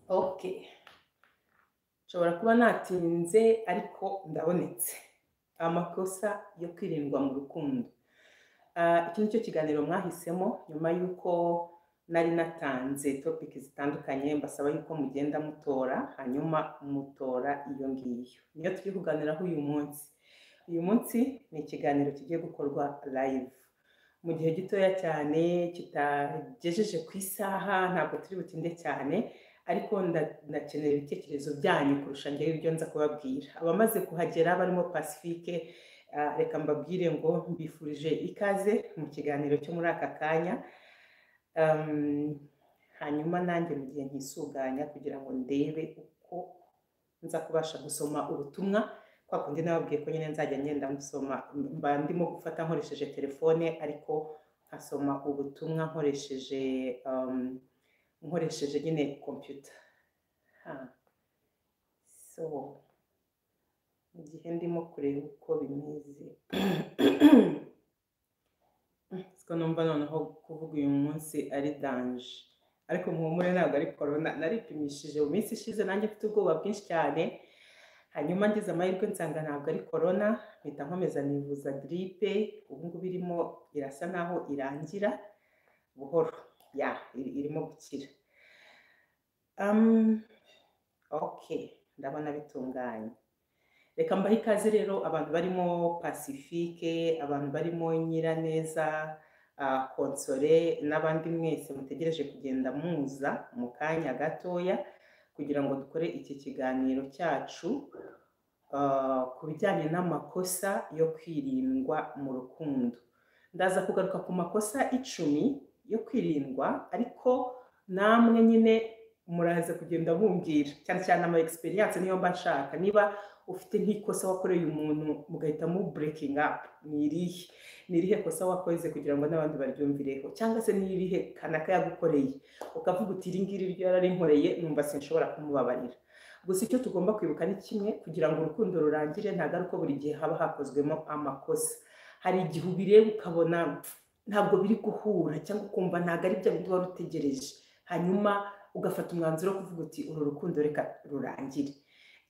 Okay, nshobora kuba natinze ariko ndabonetse, amakosa yo kwirindwa mu rukundo, Ah, iki ni cyo kiganiro mwahisemo nyuma y'uko nari natanze topic zitandukanye mbasaba yuko mugenda mutora hanyuma mutora iyo ngiyo niyo turi kuganiraho uyu munsi uyu munsi ni ikiganiro kigiye gukorwa live mu gihe gitoya cyane kitagejeje ku isaha ntabwo turi butinde cyane ariko nda- ndakenera ibitekerezo byanyu kurusha njyewe ibyo nza kubabwira abamaze kuhagera barimo pacifique ah, reka mbabwire ngo mbifurije ikaze mu kiganiro cyo muri aka kanya Um, hanyuma nanjye mu gihe ntisuganya kugira ngo ndebe uko nza kubasha gusoma ubutumwa kwa kundi nababwiye ko nyine nzajya ngenda nsoma mba ndimo gufata nkoresheje telefone ariko nkasoma ubutumwa nkoresheje um, nkoresheje nyine kompiyuta Ha, so mu gihe ndimo kureba uko bimeze siko numva noneho kuvuga uyu munsi ari danje ariko muhumure ntabwo ari korona naripimishije mu minsi ishize nanjye mfite ubwoba bwinshi cyane hanyuma ngize amahirwe nsanga ntabwo ari korona mpita nkomeza nivuza giripe ubu ngubu irimo irasa naho irangira buhoro ya iri- irimo gukira Um, ok ndabona bitunganye reka mbahe ikaze rero abantu barimo pacifique abantu barimo nyiraneza ah, konsole n'abandi mwese mutegereje kugenda muza mu kanya gatoya kugira ngo dukore iki kiganiro cyacu ah, ku bijyanye n'amakosa yo kwirindwa mu rukundo ndaza kugaruka ku makosa icumi yo kwirindwa ariko namwe nyine muraza kugenda mumbwira cyane cyane ama experience niyo mba nshaka niba ufite nk'ikosa wakoreye umuntu mugahita mu breaking up ni irihe ni irihe kosa wakoze kugira ngo n'abandi baryumvireho cyangwa se ni irihe kanaka yagukoreye ukavuga uti iri ngiri ryo yararinkoreye numva sinshobora kumubabarira gusa icyo tugomba kwibuka ni kimwe kugira ngo urukundo rurangire ntabwo ari uko buri gihe haba hakozwemo amakosa hari igihe ubireba ukabona pf, ntabwo biri guhura cyangwa ukumva ntabwo ari bya bindi wari utegereje hanyuma ugafata umwanzuro wo kuvuga uti uru rukundo reka rurangire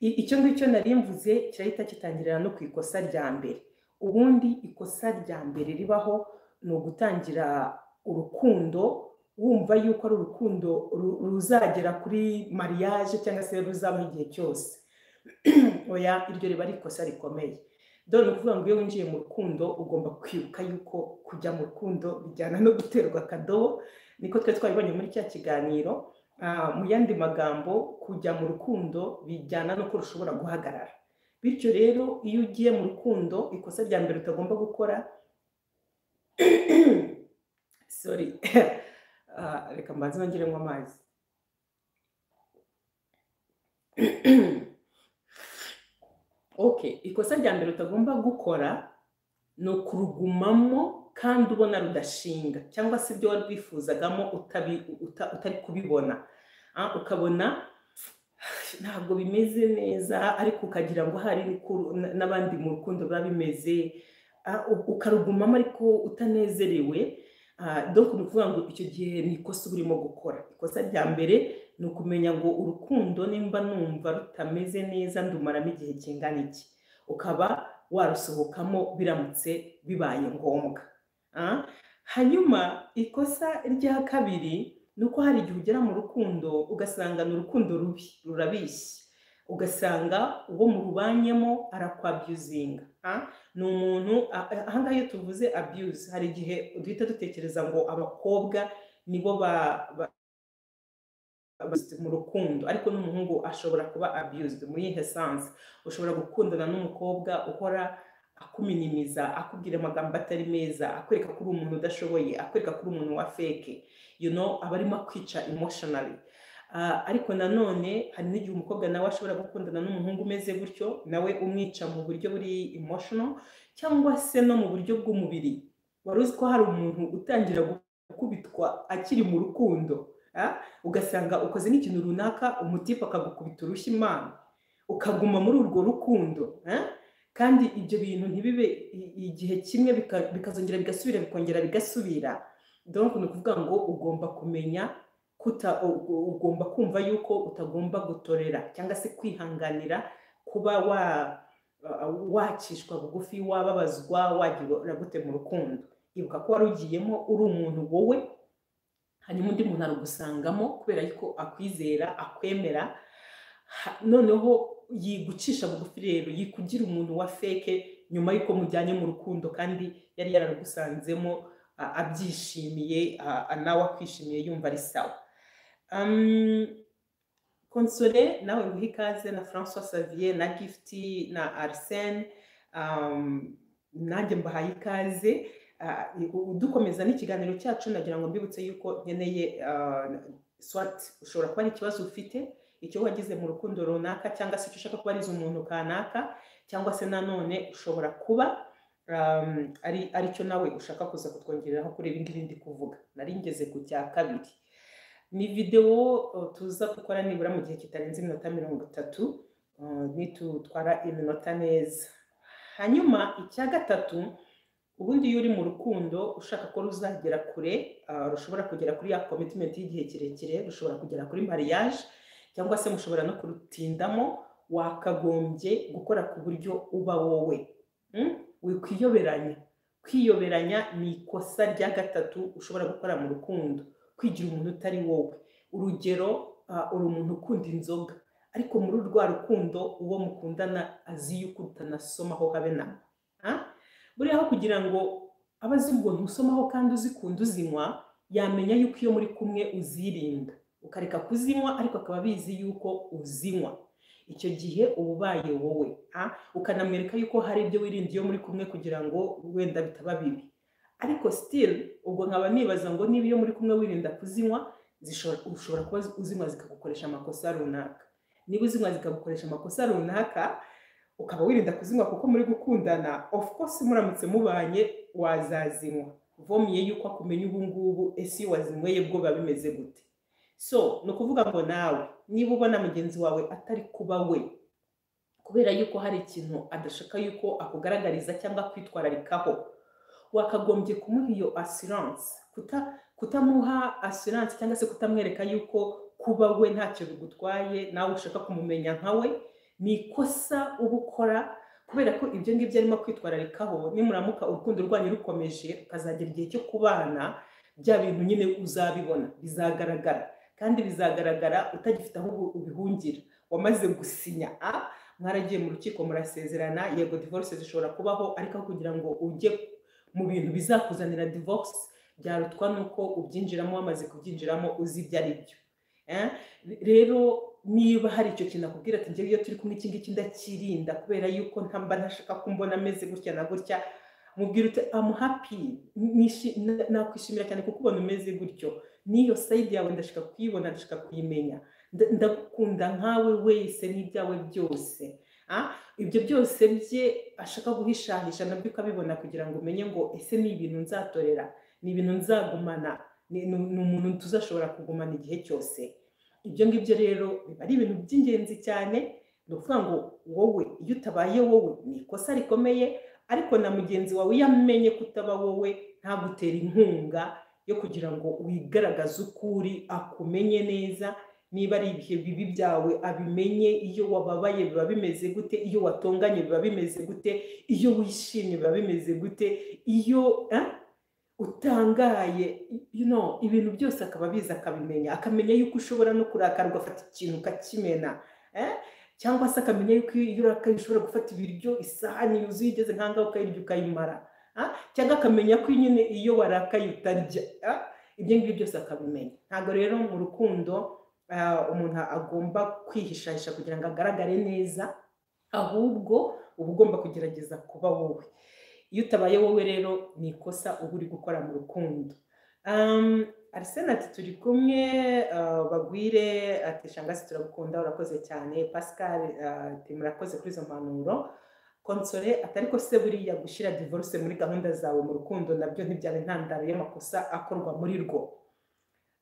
I- icyo ngicyo nari mvuze kirahita kitangirira no ku ikosa rya mbere ubundi ikosa rya mbere ribaho ni ugutangira urukundo wumva yuko ari urukundo ru- ruzagera kuri mariage cyangwa se ruzabaho igihe cyose oya iryo riba ari ikosa rikomeye dore ni ukuvuga ngo iyo winjiye mu rukundo ugomba kwibuka yuko kujya mu rukundo bijyana no guterwa akadobo niko twe twabibonye muri cya kiganiro Ah, mu yandi magambo kujya mu rukundo bijyana n'uko rushobora guhagarara bityo rero iyo ugiye mu rukundo ikosa rya mbere utagomba gukora sorry Ah, reka mbanze nongere nywa amazi okay ikosa rya mbere utagomba gukora ni ukurugumamo kandi ubona rudashinga cyangwa se ibyo wari wifuzagamo utabi- uta- utari kubibona Ah, ukabona ntabwo bimeze neza ariko ukagira ngo hari n'uku- na- n'abandi mu rukundo biba bimeze ah, u- ukarugumamo ariko utanezerewe donc ni ukuvuga ngo icyo gihe ni ikosa uba urimo gukora ikosa rya mbere ni ukumenya ngo urukundo nimba numva rutameze neza ndumaramo igihe kingana iki ukaba warusohokamo biramutse bibaye ngombwa Ah, hanyuma ikosa rya kabiri ni uko hari igihe ugera mu rukundo ugasanga ni urukundo rubi rurabishye ugasanga uwo murubanyemo arakwabyuzinga ah, ni umuntu a- a- ahangaha iyo tuvuze abuse hari igihe duhita dutekereza ngo abakobwa nibo ba- ba- abused mu rukundo ariko n'umuhungu ashobora kuba abused muri ihe sanse ushobora gukundana n'umukobwa uhora akuminimiza akubwira amagambo atari meza akwereka ko uri umuntu udashoboye akwereka ko uri umuntu wa feke you know aba arimo akwica emotionally Ah, ariko nanone hari n'igihe umukobwa nawe ashobora gukundana n'umuhungu umeze gutyo nawe umwica mu buryo buri emotional cyangwa se no mu buryo bw'umubiri wari uzi ko hari umuntu utangira gukubitwa akiri mu rukundo ah? ugasanga ukoze n'ikintu runaka umutipe akagukubita urushyi imana ukaguma muri urwo rukundo eh? kandi ibyo bintu ntibibe i- igihe kimwe bika- bikazongera bigasubira bikongera bigasubira donc ni ukuvuga ngo ugomba kumenya kuta u- ugomba kumva yuko utagomba gutorera cyangwa se kwihanganira kuba wa uh, wakishwa bugufi wababazwa wagira gute mu rukundo ibuka ko wari ugiyemo uri umuntu wowe hanyuma undi muntu arugusangamo kubera yuko akwizera akwemera Ha- noneho yigucisha bugufi rero yikugira umuntu wa feke nyuma y'uko mujyanye mu rukundo kandi yari yararugusanzemo a- abyishimiye a- a- nawe akwishimiye yumva ari sawa Um, konsole nawe nguha ikaze na francois savier na gifti na arsene um, nanjye mbahaye ikaze Uh, dukomeza n'ikiganiro cyacu nagira ngo mbibutse yuko nkeneye uh, swat ushobora kuba ari ikibazo ufite icyo wagize mu rukundo runaka cyangwa se icyo ushaka kubariza umuntu kanaka cyangwa se nanone ushobora kuba um, ari ari cyo nawe ushaka kuza kutwongereraho kuri ibi ngibi ndi kuvuga nari ngeze ku cya kabiri ni videwo uh, tuza gukora nibura mu gihe kitarenze iminota mirongo itatu uh, nitutwara iminota neza hanyuma icya gatatu ubundi iyo uri mu rukundo ushaka ko ruzagera kure uh, rushobora kugera kuri ya commitment y'igihe kirekire rushobora kugera kuri mariage cyangwa se mushobora no kurutindamo wakagombye gukora ku buryo uba wowe Mm? wikwiyoberanya kwiyoberanya ni ikosa rya gatatu ushobora gukora mu rukundo kwigira umuntu utari wowe urugero ah, uri umuntu ukunda inzoga ariko muri rwa rukundo uwo mukundana azi yuko utanasomaho habe na mba. Ah? buriya aho kugira ngo abe azi ubwo ntusomaho kandi uzikunda uzinywa yamenya yuko iyo muri kumwe uzirinda ukareka kuzinywa ariko akaba abizi yuko uzinywa icyo gihe uba ubaye wowe ah? ukanamwereka yuko hari ibyo wirinda iyo muri kumwe kugira ngo wenda bitaba bibi ariko still ubwo nkaba nibaza ngo niba iyo muri kumwe wirinda kuzinywa zishobora- ushobora kuba uzinywa zikagukoresha amakosa runaka niba uzinywa zikagukoresha amakosa runaka ukaba wirinda kuzinywa kuko muri gukundana of course muramutse mubanye wazazinywa vomiye yuko akumenya ubu ngubu ese iyo wazinyweye bwo biba bimeze gute so ni ukuvuga ngo nawe niba ubona mugenzi wawe atari kuba we kubera yuko hari ikintu adashaka yuko akugaragariza cyangwa kwitwararikaho wakagombye kumuha iyo asiranse kutamuha asiranse cyangwa se kutamwereka yuko kuba we ntacyo bigutwaye nawe ushaka kumumenya nka we ni ikosa uba ukora kubera ko ibyo ngibyo arimo kwitwararikaho nimuramuka urukundo rwanyu rukomeje ukazagera igihe cyo kubana bya bintu nyine uzabibona bizagaragara kandi bizagaragara utagifite aho ubu- ubihungira wamaze gusinya a mwaragiye mu rukiko murasezerana yego divorce zishobora kubaho ariko aho kugira ngo ujye mu bintu bizakuzanira divorce byarutwa nuko ubyinjiramo wamaze kubyinjiramo uzi ibyo ari byo Eh, rero niba hari icyo kintu akubwira ati njyewe iyo turi kumwe iki ngiki ndakirinda kubera yuko ntamba ntashaka ko mbona ameze gutya na gutya mubwira uti amu happy nishi- na- nakwishimira cyane kukubona umeze gutyo n'iyo sayidi yawe ndashaka kuyibona ndashaka kuyimenya Nda- ndagukunda nkawe wese n'ibyawe byose Ah, ibyo byose bye ashaka guhishahisha nabyo ukabibona kugira ngo umenye ngo ese ni ibintu nzatorera ni ibintu nzagumana ni ni- ni umuntu tuzashobora kugumana igihe cyose ibyo ngibyo rero biba ari ibintu by'ingenzi cyane ni ukuvuga ngo wowe iyo utabaye wowe ni ikosa rikomeye ariko na mugenzi wawe iyo amenye ko utaba wowe ntagutera inkunga yo kugira ngo wigaragaze uko uri akumenye neza niba ari ibihe bibi byawe abimenye iyo wababaye biba bimeze gute iyo watonganye biba bimeze gute iyo wishimye biba bimeze gute iyo eh, utangaye you know, ibintu byose akaba abizi akabimenya akamenya yuko ushobora no kurakara ugafata ikintu ukakimena eh, cyangwa se akamenya yuko iyo urakaye ushobora gufata ibiryo isahani yuzuye igeze nkangaho ukayirya ukayimara ah, cyangwa akamenya ko nyine iyo warakaye utarya ah, ibyo ngibyo byose akabimenya ntabwo rero mu rukundo ah, umuntu agomba kwihishahisha kugira ngo agaragare neza ahubwo uba ugomba kugerageza kuba wowe iyo utabaye wowe rero ni ikosa uba uri gukora mu rukundo Um, arsene ati turi kumwe ah, bagwire ati shangasi turagukunda urakoze cyane pascal ah, ati murakoze kuri izo mpanuro konsole atari ko se buriya gushyira divorce muri gahunda zawe mu rukundo nabyo ntibyaba intandaro y'amakosa akorwa muri rwo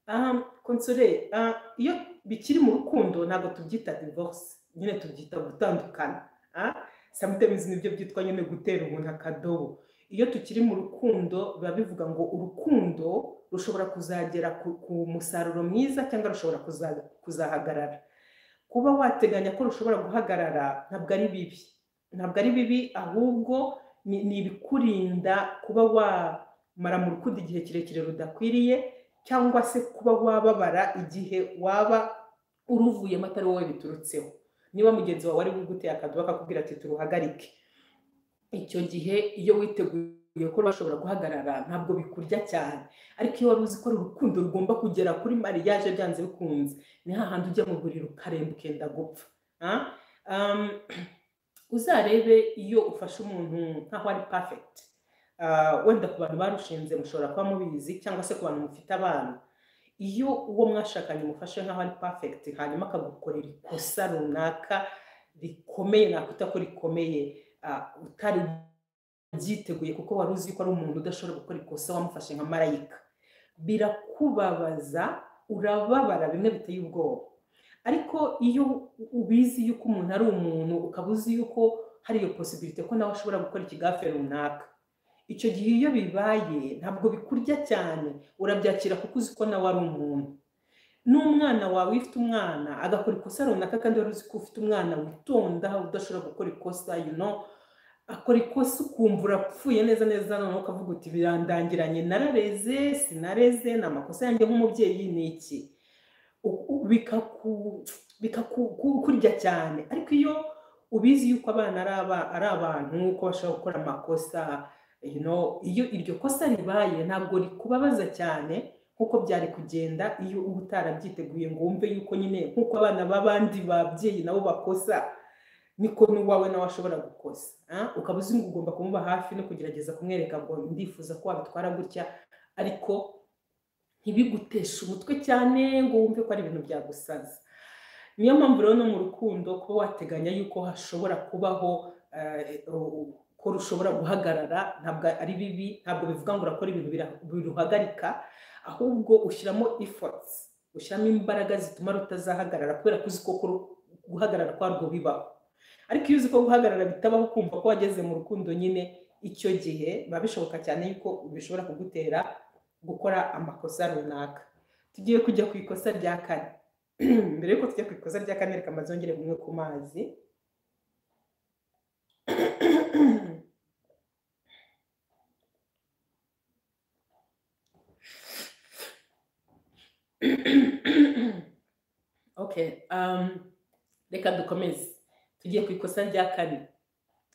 Um, konsole ah, iyo bikiri mu rukundo ntabwo tubyita divorce nyine tubyita gutandukana ah, sometimes nibyo byitwa nyine gutera umuntu akadobo iyo tukiri mu rukundo biba bivuga ngo urukundo rushobora kuzagera ku ku musaruro mwiza cyangwa rushobora kuza- kuzahagarara kuba wateganya ko rushobora guhagarara ntabwo ari bibi ntabwo ari bibi ahubwo ni ni ibikurinda kuba wamara mu rukundo igihe kirekire rudakwiriye cyangwa se kuba wababara igihe waba uruvuyemo atari wowe biturutseho niba mugenzi wawe ari buguteye akaduba akakubwira ati turuhagarike icyo gihe iyo witeguye ko bashobora guhagarara ntabwo bikurya cyane ariko iyo wari uzi ko urukundo rugomba kugera kuri mariage byanze bikunze ni hahandi ujya mu buriri ukaremba ukenda gupfa Ah? Um, uzarebe iyo ufashe umuntu nkaho ari perfect Ah, wenda ku bantu barushinze mushobora kuba mubizi cyangwa se ku bantu mufite abana iyo uwo mwashakanye umufashe nkaho ari perfect hanyuma akagukorera ikosa runaka rikomeye nakwita ko rikomeye ah, utari byiteguye kuko wari uzi ko ari umuntu udashobora gukora ikosa wamufashe nka marayika birakubabaza urababara bimwe biteye ubwoba ariko iyo ubizi yuko umuntu ari umuntu ukaba uzi yuko hari iyo posibilite ko nawe ashobora gukora ikigafe runaka icyo gihe iyo bibaye ntabwo bikurya cyane urabyakira kuko uzi ko nawe ari umuntu n'umwana wawe iyo ufite umwana agakora ikosa runaka kandi wari uzi ko ufite umwana witonda udashobora gukora ikosa you know akora ikosa ukumva urapfuye neza neza noneho ukavuga uti birandangiranye narareze sinareze ni amakosa yanjye nk'umubyeyi ni iki U- u- bikaku- bikakukurya cyane ariko iyo ubizi yuko abana ari aba- ari abantu ko bashobora gukora amakosa you know, iyo iryo kosa ribaye ntabwo rikubabaza cyane nk'uko byari kugenda iyo uba utarabyiteguye ngo wumve yuko nyine nk'uko abana b'abandi babyeyi nabo bakosa niko n'uwawe nawe ashobora gukosa ah? ukaba uzi ngo ugomba kumuba hafi no kugerageza kumwereka ngo ndifuza ko wabitwara gutya ariko ntibiguteshe umutwe cyane ngo wumve ko ari ibintu byagusaza niyo mpamvu rero no mu rukundo kuba wateganya yuko hashobora kubaho eh, u- ko rushobora guhagarara ntabwo ari bibi ntabwo bivuga ngo urakora ibintu bira- biruhagarika ahubwo ushyiramo efforts ushyiramo imbaraga zituma rutazahagarara kubera ko uzi ko kuru- guhagarara kwarwo bibaho ariko iyo uzi ko guhagarara bitabaho kumva ko wageze mu rukundo nyine icyo gihe biba bishoboka cyane yuko bishobora kugutera gukora amakosa runaka tugiye kujya ku ikosa rya kane mbere y'uko tujya ku ikosa rya kane reka mazongere bumwe ku mazi okay um, reka dukomeze tugiye ku ikosa rya kane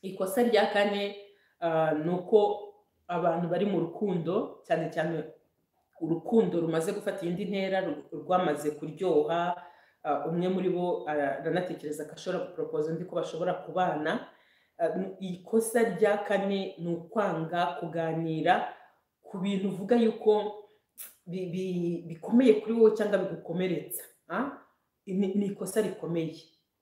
ikosa rya kane ah, ni uko abantu bari mu rukundo cyane cyane urukundo rumaze gufata iyindi ntera ru- rwamaze kuryoha ah, umwe muri bo ara- aranatekereza ko ashobora guporopoza undi ko bashobora kubana Ah, n- ikosa rya kane ni ukwanga kuganira ku bintu uvuga yuko bi- bi- bikomeye kuri wowe cyangwa bigukomeretsa ah? ni ni ikosa rikomeye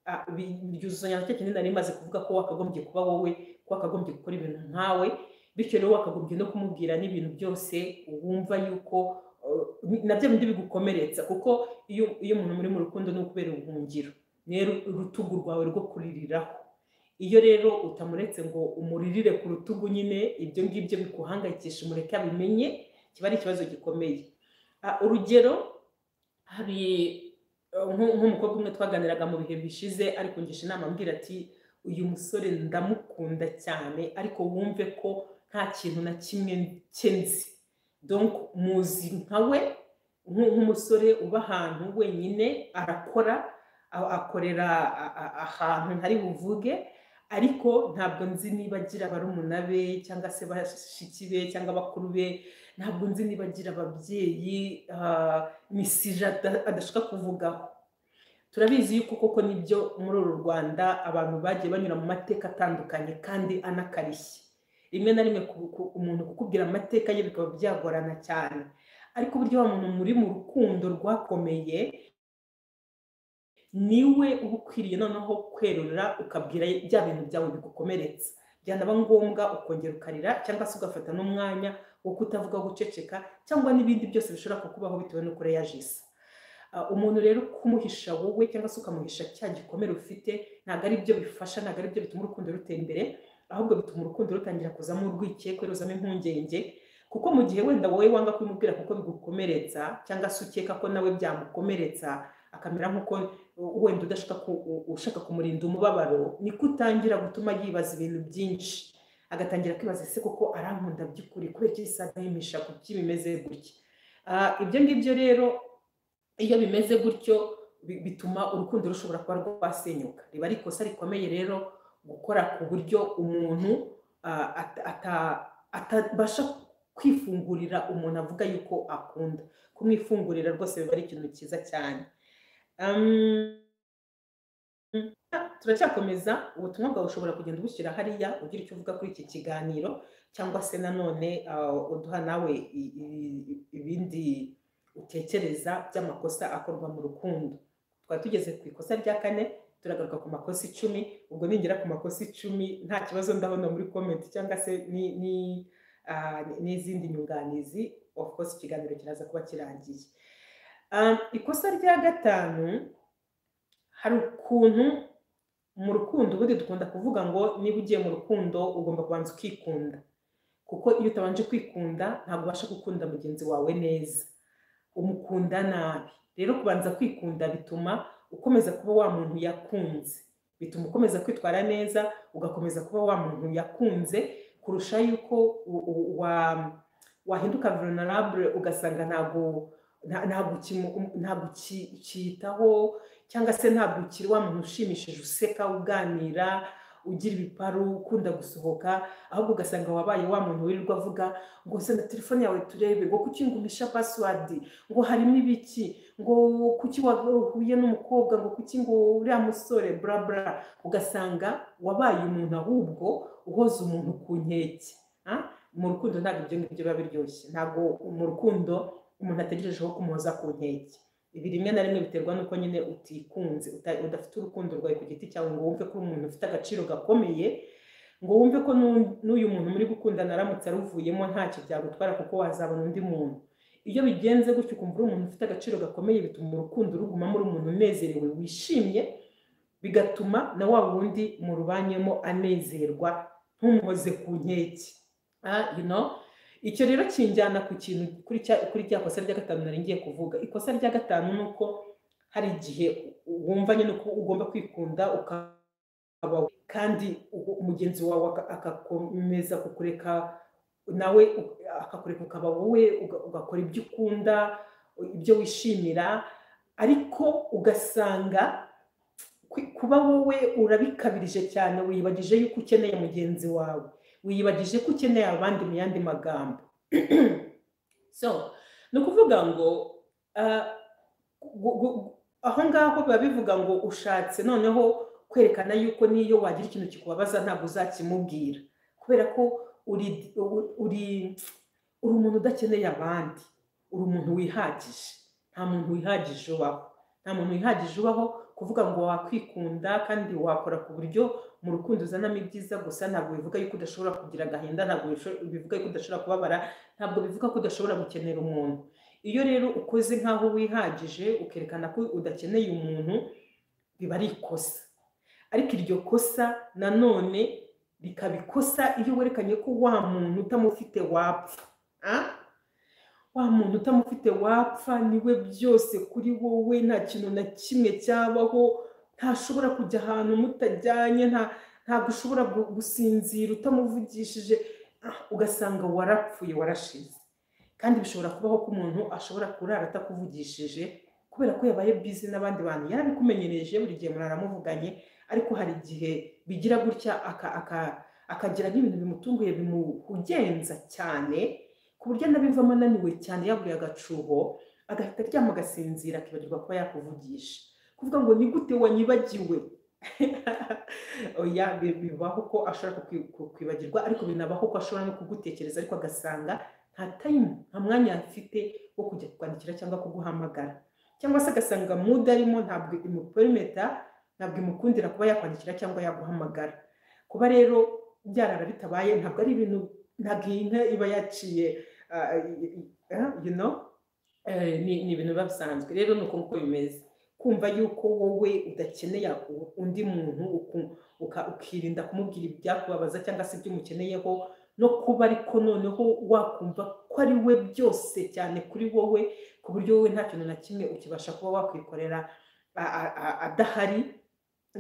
Ah, bi- byuzuzanya na cya kintu nari maze kuvuga ko wakagombye kuba wowe ko wakagombye gukora ibintu nkawe bityo rero wakagombye no kumubwira n'ibintu byose wumva yuko uh, na bya bindi bigukomeretsa kuko iyo iyo umuntu muri mu rukundo ni ukubera ubuhungiro rero urutugu rwawe rwo kuririraho iyo rero utamuretse ngo umuririre ku rutugu nyine ibyo ngibyo bikuhangayikisha umureke abimenye kiba ari ikibazo gikomeye Ah, urugero hari uh, nko- nk'umukobwa umwe twaganiraga mu bihe bishize ari kungisha inama ambwira ati uyu musore ndamukunda cyane ariko wumve ko nta kintu na kimwe cye nzi donc muzi nka we nk- nk'umusore uba ahantu wenyine arakora a- akorera a- a- ahantu ntari buvuge ariko ntabwo nzi niba agira barumuna be cyangwa se bashiki be cyangwa bakuru be ntabwo nzi niba agira ababyeyi ah, misije ada- adashaka kuvugaho turabizi yuko koko nibyo muri uru rwanda abantu bagiye banyura mu mateka atandukanye kandi anakarishye rimwe na rimwe ku- ku- umuntu kukubwira amateka ye bikaba byagorana cyane ariko burya wa muntu muri mu rukundo rwakomeye niwe uba ukwiriye noneho kwerura ukabwira bya bintu byawe bigukomeretsa byanaba ngombwa ukongera ukarira cyangwa se ugafata n'umwanya wo kutavuga guceceka cyangwa n'ibindi byose bishobora kukubaho bitewe n'uko reyajisa Ah, umuntu rero kumuhisha wowe cyangwa se ukamuhisha cya gikomere ufite ntabwo ari byo bifasha ntabwo ari byo bituma urukundo rutera imbere ahubwo bituma urukundo rutangira kuzamo urwikekwe ruzamo impungenge kuko mu gihe wenda wowe wanga kubimubwira kuko bigukomeretsa cyangwa se ukeka ko nawe byamukomeretsa akamera nk'uko wenda udashaka ushaka kumurinda umubabaro niko utangira gutuma yibaza ibintu byinshi agatangira kwibaza ese koko arankunda by'ukuri kubera iki aganisha ku kuki bimeze gutya ibyo ngibyo rero iyo bimeze gutyo bituma urukundo rushobora kuba rwasenyuka riba ari ikosa rikomeye rero gukora ku buryo umuntu atabasha kwifungurira umuntu avuga yuko akunda kumwifungurira rwose biba ari ikintu cyiza cyane turacyakomeza ubutumwa bwawe ushobora kugenda ubushyira hariya ugira icyo uvuga kuri iki kiganiro cyangwa se nanone uduha nawe ibindi utekereza by'amakosa akorwa mu rukundo twari tugeze ku ikosa rya kane turagaruka ku makosa icumi ubwo ningera ku makosa icumi nta kibazo ndabona muri komenti cyangwa se n'izindi nyunganizi of course ikiganiro kiraza kuba kirangiye ikosa rya gatanu hari ukuntu mu rukundo ubundi dukunda kuvuga ngo niba ugiye mu rukundo ugomba kubanza ukikunda kuko iyo utabanje kwikunda ntabwo ubasha gukunda mugenzi wawe neza umukunda nabi rero kubanza kwikunda bituma ukomeza kuba wa muntu yakunze bituma ukomeza kwitwara neza ugakomeza kuba wa muntu yakunze kurusha yuko wahinduka vulnerable ugasanga ntabwo ntabwo ukiyitaho cyangwa se ntabwo ukiri wa muntu ushimishije useka uganira ugira ibiparu ukunda gusohoka ahubwo ugasanga wabaye wa muntu wirirwa avuga ngo na telefone yawe turebe ngo kuki ngumisha pasiwadi ngo harimo ibiki ngo kuki wahuye n'umukobwa ngo kuki ngo uriya musore burabura ugasanga wabaye umuntu ahubwo uhoza umuntu ku nkeke mu rukundo ntabwo ibyo ngibyo biba biryoshye ntabwo mu rukundo umuntu ategerejeho kumuhoza ku nkeke ibi rimwe na rimwe biterwa n'uko nyine utikunze udafite urukundo rwawe ku giti cyawe ngo wumve ko umuntu ufite agaciro gakomeye ngo wumve ko n'uyu muntu muri gukundana aramutse aruvuyemo ntacyo byagutwara kuko wazabona undi muntu iyo bigenze gutyo ukumva uri umuntu ufite agaciro gakomeye bituma urukundo rugumamo uri umuntu unezerewe wishimye bigatuma na wa wundi murubanyemo anezerwa ntumuhoze ku nkeke icyo rero kinjyana ku kintu kuri cya kosa rya gatanu nari ngiye kuvuga ikosa rya gatanu ni uko hari igihe wumva nyine ko ugomba kwikunda ukaba kandi mugenzi wawe agakomeza kukureka nawe akakureka ukaba wowe ugakora ibyo ukunda ibyo wishimira ariko ugasanga kuba wowe urabikabirije cyane wiyibagije yuko ukeneye mugenzi wawe wiyibagije ko ukeneye abandi mu yandi magambo so ni ukuvuga ngo aho ngaho biba bivuga ngo ushatse noneho kwerekana yuko niyo wagira ikintu kikubabaza ntabwo uzakimubwira kubera ko uri uri umuntu udakeneye abandi uri umuntu wihagije nta muntu wihagije ubaho nta muntu wihagije ubaho kuvuga ngo wakwikunda kandi wakora ku buryo mu rukundo uzanamo ibyiza gusa ntabwo bivuga yuko udashobora kugira agahinda ntabwo bivuga yuko udashobora kubabara ntabwo bivuga ko udashobora gukenera umuntu iyo rero ukoze nk'aho wihagije ukerekana ko udakeneye umuntu biba ari ikosa ariko iryo kosa nanone rikaba ikosa iyo werekanye ko wa muntu utamufite wapfa wa muntu utamufite wapfa niwe byose kuri wowe nta kintu na kimwe cyabaho ntashobora kujya ahantu mutajyanye ntabwo ushobora gusinzira utamuvugishije ugasanga warapfuye warashize kandi bishobora kubaho ko umuntu ashobora kurara atakuvugishije kubera ko yabaye bizi n'abandi bantu yarabikumenyereje buri gihe muramuvuganye ariko hari igihe bigira gutya akagira nk'ibintu bimutunguye bimuhugenza cyane ku buryo anabivamo ananiwe cyane yaburiye agacuho agahita aryama agasinzira akibagirwa kuba yakuvugisha kuvuga ngo ni gute wanyibagiwe oya bibaho ko ashobora kwibagirwa ariko binabaho ko ashobora no kugutekereza ariko agasanga nta tayimu nta mwanya afite wo kujya kukwandikira cyangwa kuguhamagara cyangwa se agasanga muda arimo ntabwo imuperimeta ntabwo imukundira kuba yakwandikira cyangwa yaguhamagara kuba rero byarara bitabaye ntabwo ari ibintu ntabwo iyi nka iba yaciye ni ibintu biba bisanzwe rero ni uko bimeze kumva yuko wowe udakeneye undi muntu uku- uka- ukirinda kumubwira ibyakubabaza cyangwa se ibyo umukeneyeho no kuba ariko noneho wakumva ko ari we byose cyane kuri wowe ku buryo wowe nta kintu na kimwe ukibasha kuba wakwikorera a- a- a- adahari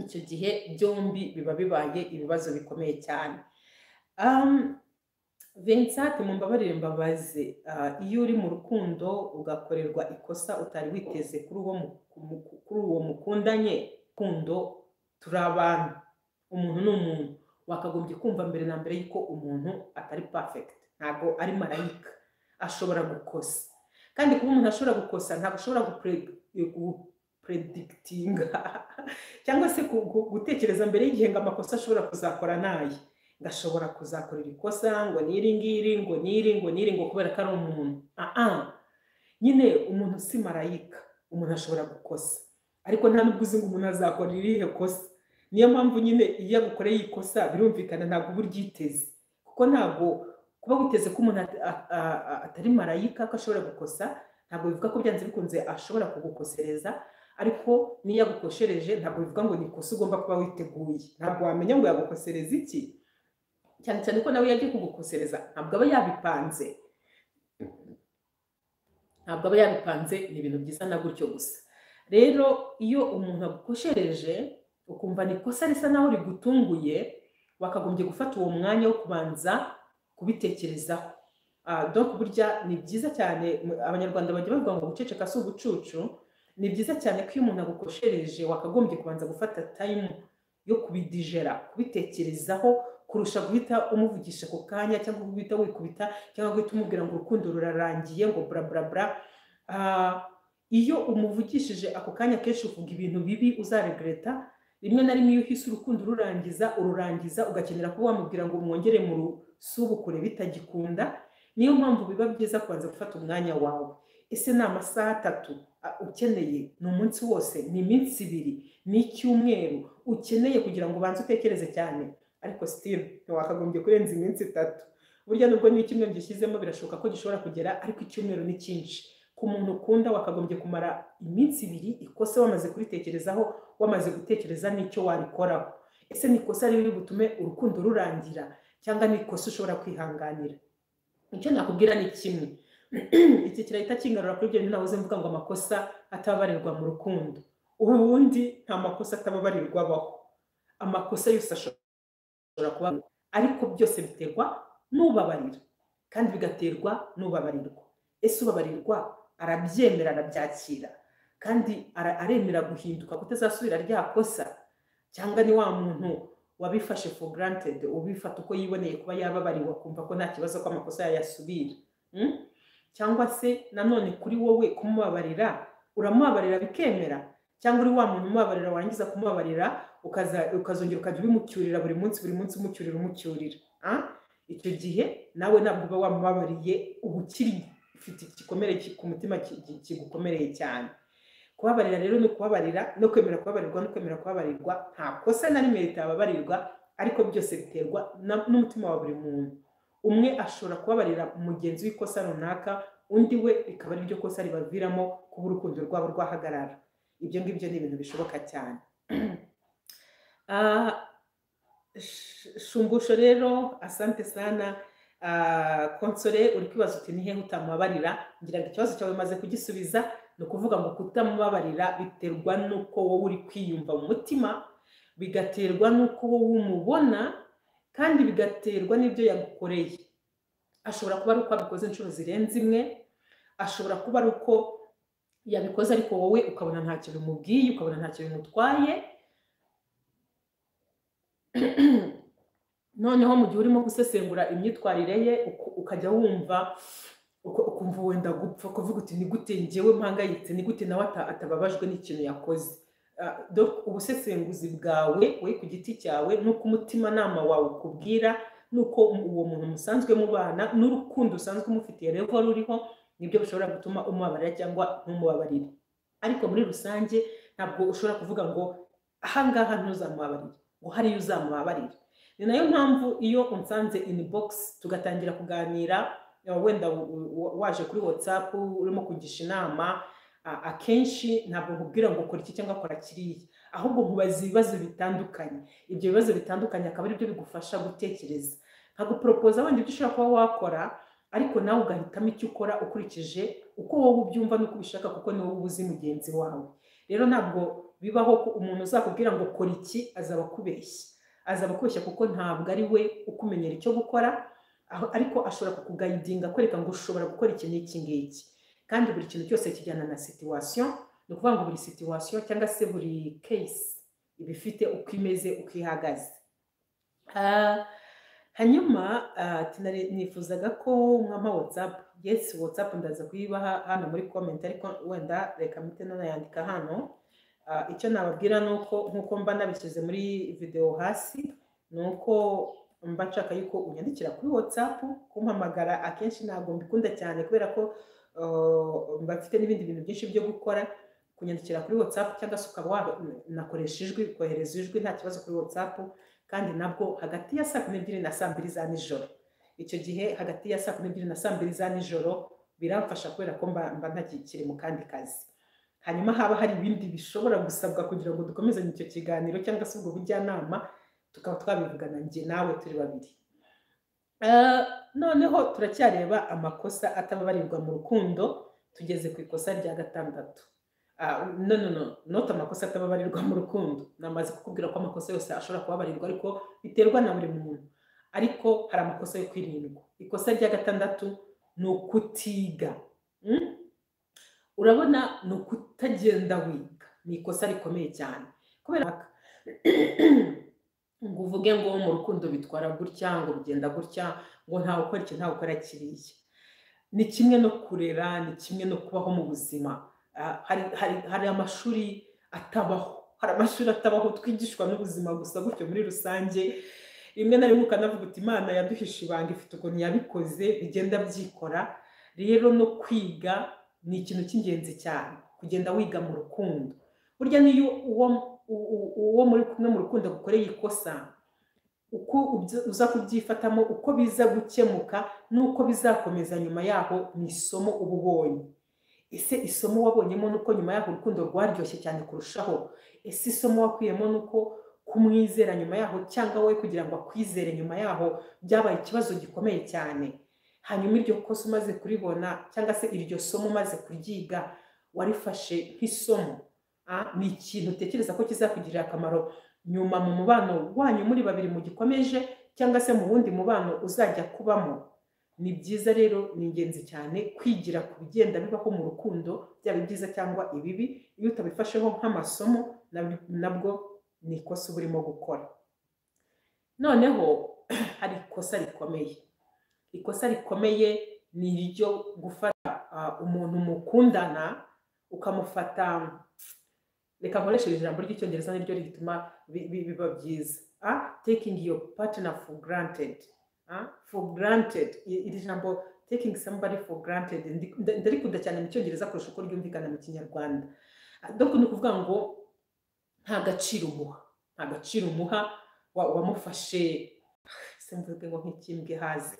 icyo gihe byombi biba bibaye ibibazo bikomeye cyane Um, Vincent mumbabarire mbabaze ah, iyo uri mu rukundo ugakorerwa ikosa utari witeze kuri uwo mu- mu- kuri uwo mukundanye rukundo turi abantu umuntu ni umuntu wakagombye kumva mbere na mbere yuko umuntu atari perfect ntabwo ari marayika ashobora gukosa kandi kuba umuntu ashobora gukosa ntabwo ashobora gupre- gupredikitinga cyangwa se ku- ku- gutekereza mbere y'igihe ngo amakosa ashobora kuzakora naye gashobora kuzakorera ikosa ngo n'iri ngiri ngo n'iri ngo n'iri ngo kubera ko ari umuntu aha nyine umuntu si marayika umuntu ashobora gukosa ariko nta n'ubwo uzi ngo umuntu azakora irihe kosa niyo mpamvu nyine iyo agukoreye ikosa birumvikana ntabwo uba uryiteze kuko ntabwo kuba witeze ko umuntu at- a- a- a- atari marayika ko ashobora gukosa ntabwo bivuga ko byanze bikunze ashobora kugukosereza ariko niyo yagukoshereje ntabwo bivuga ngo ni ikosa ugomba kuba witeguye ntabwo wamenya ngo yagukosereza iki cyane cyane ko nawe yagiye kugukosereza ntabwo aba yabipanze ntabwo aba yabipanze ni ibintu byiza na gutyo gusa rero iyo umuntu agukoshereje ukumva ni ikosa risa naho rigutunguye wakagombye gufata uwo mwanya wo kubanza kubitekerezaho Ah, donc burya ni byiza cyane mu- abanyarwanda bajya bavuga ngo guceceka si ubucucu ni byiza cyane ko iyo umuntu agukoshereje wakagombye kubanza gufata tayimu yo kubidijera kubitekerezaho kurusha guhita umuvugisha ako kanya cyangwa guhita wikubita cyangwa guhita umubwira ngo urukundo rurarangiye ngo bura bura bura Ah, iyo umuvugishije ako kanya kenshi uvuga ibintu bibi uzaregreta rimwe na rimwe iyo uhise urukundo ururangiza ururangiza ugakenera kuba wamubwira ngo mwongere mu rusubukure bitagikunda niyo mpamvu biba byiza kubanza gufata umwanya wawe ese ni amasaha atatu ah, ukeneye ni umunsi wose ni iminsi ibiri ni icyumweru ukeneye kugira ngo ubanze utekereze cyane ariko sitiri ntiwakagombye kurenza iminsi itatu burya nubwo n'icyumweru gishyizemo birashoboka ko gishobora kugera ariko icyumweru ni cyinshi ku muntu ukunda wakagombye kumara iminsi ibiri ikosa wamaze kuritekerezaho wamaze gutekereza n'icyo warikoraho ese ni ikosa riri butume urukundo rurangira cyangwa ni ikosa ushobora kwihanganira icyo nakubwira ni kimwe iki kirahita kingarura kuri ibyo bintu nahoze mvuga ngo amakosa atababarirwa mu rukundo ubundi nta makosa atababarirwa abaho amakosa yose ashobora kuba ariko byose biterwa n'ubabarira kandi bigaterwa n'ubabarirwa ese ubabarirwa arabyemera arabyakira kandi ara- aremera guhinduka kutazasubira rya kosa cyangwa ni wa muntu wabifashe for granted ubifata uko yiboneye kuba yababariwe akumva ko nta kibazo ko amakosa yayasubira Mm? cyangwa se nanone kuri wowe kumubabarira uramubabarira bikemera cyangwa uri wa muntu umubabarira warangiza kumubabarira ukaza- ukazongera ukajya ubimucyurira buri munsi buri munsi umucyurira umucyurira ah? icyo gihe nawe ntabwo uba wamubabariye uba ukiri ufite igikomere ki- ku mutima ki- ki- kigukomereye cyane kubabarira rero ni ukubabarira no kwemera kubabarirwa no kwemera kubabarirwa nta kosa na rimwe ritababarirwa ariko byose biterwa na- n'umutima wa buri muntu umwe ashobora kubabarira mugenzi w'ikosa runaka undi we rikaba ari ryo kosa ribaviramo kuba urukundo rwabo rwahagarara ibyo ngibyo ni ibintu bishoboka cyane Ah, sh- shumbusho rero asante sana Ah, konsore uri kwibaza uti ni hehe utamubabarira ngira ngo ikibazo cyawe umaze kugisubiza ni ukuvuga ngo kutamubabarira biterwa n'uko wowe uri kwiyumva mu mutima bigaterwa n'uko wowe umubona kandi bigaterwa n'ibyo yagukoreye ashobora kuba ari uko abikoze inshuro zirenze imwe ashobora kuba ari uko yabikoze ariko wowe ukabona ntacyo bimubwiye ukabona ntacyo bimutwaye noneho mu gihe urimo gusesengura imyitwarire ye uku- ukajya wumva uku- ukumva wenda gupfa kuvuga uti ni gute njyewe mpangayitse ni gute nawe ata- atababajwe n'ikintu yakoze Ah, donc ubusesenguzi bwawe we ku giti cyawe n'uko umutimanama wawe ukubwira n'uko mu- uwo muntu musanzwe mubana n'urukundo usanzwe umufitiye revo ruriho nibyo bishobora gutuma umubabarira cyangwa ntumubabarire ariko muri rusange ntabwo ushobora kuvuga ngo ahangaha ntuzamubabarire ngo hariyo uzamubabarira ni nayo mpamvu iyo unsanze in box tugatangira kuganira eh, wenda u- u- waje kuri whatsapp urimo kugisha inama Ah, akenshi ntabwo nkubwira ngo ukora iki cyangwa kora kiriya ahubwo nkubaza ibibazo bitandukanye ibyo bibazo bitandukanye akaba ari byo bigufasha gutekereza ntabwo poropoza wenda ibyo ushobora kuba wakora ariko nawe ugahitamo icyo ukora ukurikije uko wowe ubyumva n'uko ubishaka kuko ni wowe uzi mugenzi wawe rero ntabwo bibaho ko umuntu uzakubwira ngo kora iki azaba akubeshya azaba akubeshya kuko ntabwo ari we ukumenyera icyo gukora aho- ariko ashobora kukugayidinga akwereka ngo ushobora gukora iki n'iki ngiki kandi buri kintu cyose kijyana na situwasiyo ni ukuvuga ngo buri situwasiyo cyangwa se buri case iba ifite uko imeze uko ihagaze Ah, hanyuma ah, tinare- nifuzaga ko mwampa watsapu yesi watsapu ndaza kuyibaha hano muri komenti ariko wenda reka mpite nanayandika hano Ah, icyo nababwira ni uko nk'uko mba nabishyize muri videwo hasi ni uko mba nshaka yuko unyandikira kuri watsapu kumpamagara akenshi ntabwo mbikunda cyane kubera ko Uh, mba mfite n'ibindi bintu byinshi byo gukora kunyandikira kuri whatsapp cyangwa se ukaba wa- nakoresha ijwi kohereza ijwi nta kibazo kuri whatsapp kandi nabwo hagati ya saa kumi n'ebyiri na saa mbiri za nijoro icyo gihe hagati ya saa kumi n'ebyiri na saa mbiri za nijoro biramfasha kubera ko mba mba ntakikiri mu kandi kazi hanyuma haba hari ibindi bishobora gusabwa kugira ngo dukomezanye icyo kiganiro cyangwa se ubwo bujyanama tukaba twabivugana njye nawe turi babiri Eh, noneho turacyareba amakosa atababarirwa mu rukundo tugeze ku ikosa rya gatandatu Ah, no no no not amakosa atababarirwa mu rukundo namaze kukubwira ko amakosa yose ashobora kubabarirwa ariko biterwa na buri muntu ariko hari amakosa yo kwirindwa ikosa rya gatandatu ni ukutiga Mm? urabona ni ukutagenda wiga ni ikosa rikomeye cyane kubera ngo uvuge ngo mu rukundo bitwara gutya ngo bigenda gutya ngo ntawe ukora iki ntawe ukora kiriya ni kimwe no kurera ni kimwe no kubaho mu buzima Ah, hari, hari, hari amashuri atabaho hari amashuri atabaho twigishwa n'ubuzima gusa gutyo muri rusange rimwe na rimwe ukanavuga uti imana yaduhishe ibanga ifite ukuntu yabikoze bigenda byikora rero no kwiga ni ikintu cy'ingenzi cyane kugenda wiga mu rukundo burya niyo uwo u- u- uwo muri kumwe mu rukundo agukoreye ikosa uko ubyi- uza kubyifatamo uko biza gukemuka n'uko bizakomeza nyuma yaho ni isomo uba ubonye ese isomo wabonyemo ni uko nyuma yaho urukundo rwaryoshye cyane kurushaho ese isomo wakuyemo ni uko kumwizera nyuma yaho cyangwa we kugira ngo akwizere nyuma yaho byabaye ikibazo gikomeye cyane hanyuma iryo kosa umaze kuribona cyangwa se iryo somo umaze kuryiga warifashe nk'isomo Ah, ni ikintu utekereza ko kizakugirira akamaro nyuma mu mubano wanyu muri babiri mugikomeje cyangwa se mu wundi mubano uzajya kubamo ni byiza rero ni ingenzi cyane kwigira ku bigenda bibaho mu rukundo byaba ibyiza cyangwa ibibi iyo utabifasheho nk'amasomo nab- nabwo ni ikosa uba urimo gukora noneho hari ikosa rikomeye ikosa rikomeye ni iryo gufata ah, umuntu mukundana ukamufata reka nkoresheje ijambo ry'icyongereza niryo rituma bi- bi- biba byiza Ah, taking your partner for granted Ah, for granted I- iri jambo taking somebody for granted ndi- nda- ndarikunda cyane mu cyongereza kurusha uko ryumvikana mu kinyarwanda Ah, donc ni ukuvuga ngo nta gaciro umuha nta gaciro umuha wa- wamufashe se mvuge ngo nk'ikimbwe haze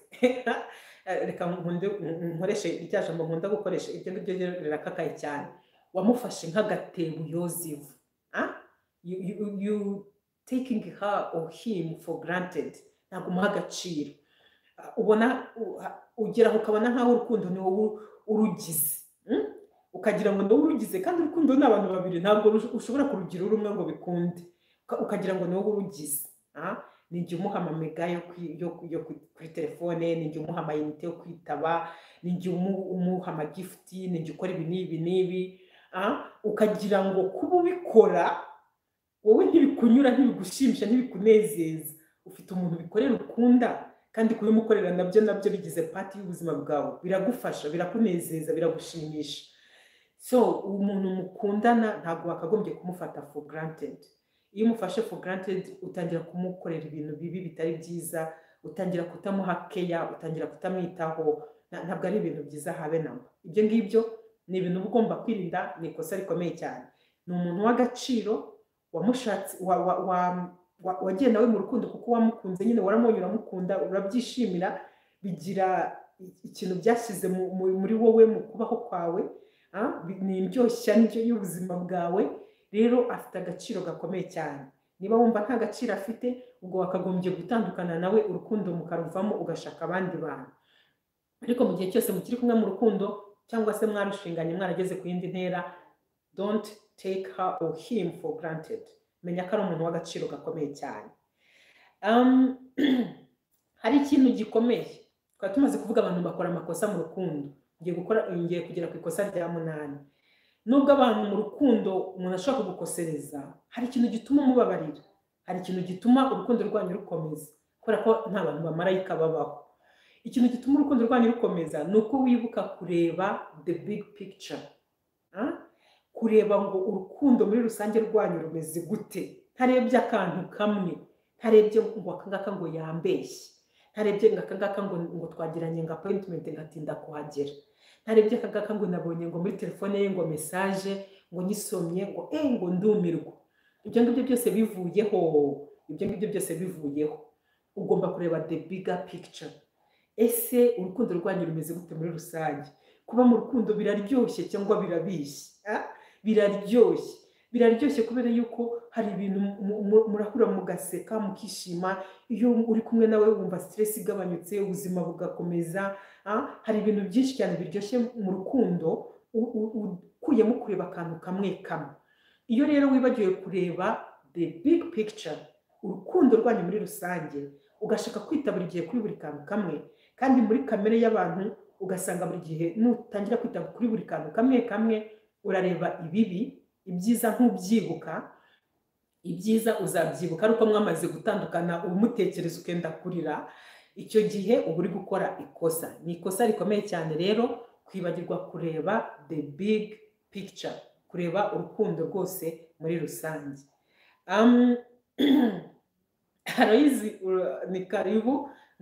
Eh, reka nkunde nkoreshe irya jambo nkunda gukoresha iryo ngiryo rero rirakakaye cyane wamufashe nk'agatebo yozefu Ah? you, you, you taking her or him for granted ntabwo umuha agaciro Ah, ubona u- ah, ugera aho ukabona nk'aho urukundo ni wowe urugize Mm? ukagira ngo ni wowe urugize kandi urukundo ni abantu babiri ntabwo rush- ushobora kurugira uri umwe ngo bikunde Uka- ukagira ngo ni wowe urugize Ah? ni jya umuha amamega yo kwi- yo ku- yo ku- kuri telefone ni jya umuha amayinite yo kwitaba ni jya umu- umuha amagifuti ni jya ukora ibi n'ibi n'ibi Ah, ukagira ngo kuba ubikora wowe ntibikunyura ntibigushimisha ntibikunezeza ufite umuntu bikorera ukunda kandi kubimukorera nabyo nabyo bigize pati y'ubuzima bwawe biragufasha birakunezeza biragushimisha so umuntu mukundana ntabwo wakagombye kumufata for granted iyo umufashe for granted utangira kumukorera ibintu bibi bitari byiza utangira kutamuha keya utangira kutamwitaho na- ntabwo ari ibintu byiza habe namba ibyo ngibyo ni ibintu uba ugomba kwirinda ni ikosa rikomeye cyane ni umuntu w'agaciro wamushatse wa, wa, wa, wa, wagenda we mu rukundo kuko wamukunze nyine waramubonye uramukunda urabyishimira bigira i- ikintu byashyize mu- mu- muri wowe mu kubaho kwawe ah, ni indyoshya ndyo y'ubuzima bwawe rero afite agaciro gakomeye cyane niba wumva nta gaciro afite ubwo wakagombye gutandukana nawe urukundo mukaruvamo ugashaka abandi bantu ariko mu gihe cyose mukiri kumwe mu rukundo cyangwa se mwarushinganye mwarageze ku yindi ntera don't take her or him for granted menya ko ari umuntu w'agaciro gakomeye cyane Um, hari ikintu gikomeye twari tumaze kuvuga abantu bakora amakosa mu rukundo ngiye gukora ngiye kugera ku ikosa rya munani nubwo abantu mu rukundo umuntu ashobora kugukosereza hari ikintu gituma umubabarira hari ikintu gituma urukundo rwanyu rukomeza kubera ko nta bantu bamarayika babaho ikintu gituma urukundo rwanyu rukomeza ni uko wibuka kureba the big picture Ah? kureba ngo urukundo muri rusange rwanyu rumeze gute ntarebye akantu kamwe ntarebye ngo akangaka ngo yambeshye ntarebye ngo akangaka ngo ngo twagiranye ngo apoyintimenti ngatinda kuhagera ntarebye akangaka ngo nabonye ngo muri telefone ye ngo mesaje ngo nyisomye ngo eh ngo ndumirwa ibyo ngibyo byose bivuyeho ibyo ngibyo byose bivuyeho ugomba kureba the bigger picture ese urukundo rwanyu rumeze gute muri rusange kuba mu rukundo biraryoshye cyangwa birabishye ah? biraryoshye biraryoshye kubera yuko hari ibintu mu- mu- murahura mugaseka mukishima iyo uri kumwe nawe wumva stress igabanyutse ubuzima bugakomeza ah? hari ibintu byinshi cyane biryoshye mu rukundo u- u- u- ukuyemo kureba akantu kamwe kamwe iyo rero wibagiwe kureba the big picture urukundo rwanyu muri rusange ugashaka kwita buri gihe kuri buri kantu kamwe kandi muri kamere y'abantu ugasanga buri gihe nutangira kwita kuri buri kantu kamwe kamwe urareba ibibi ibyiza ntubyibuka ibyiza uzabyibuka ari uko mwamaze gutandukana umutekereza ukenda kurira icyo gihe uba uri gukora ikosa ni ikosa rikomeye cyane rero kwibagirwa kureba the big picture kureba urukundo rwose muri rusange Um, Aloyizi ura- ni karibu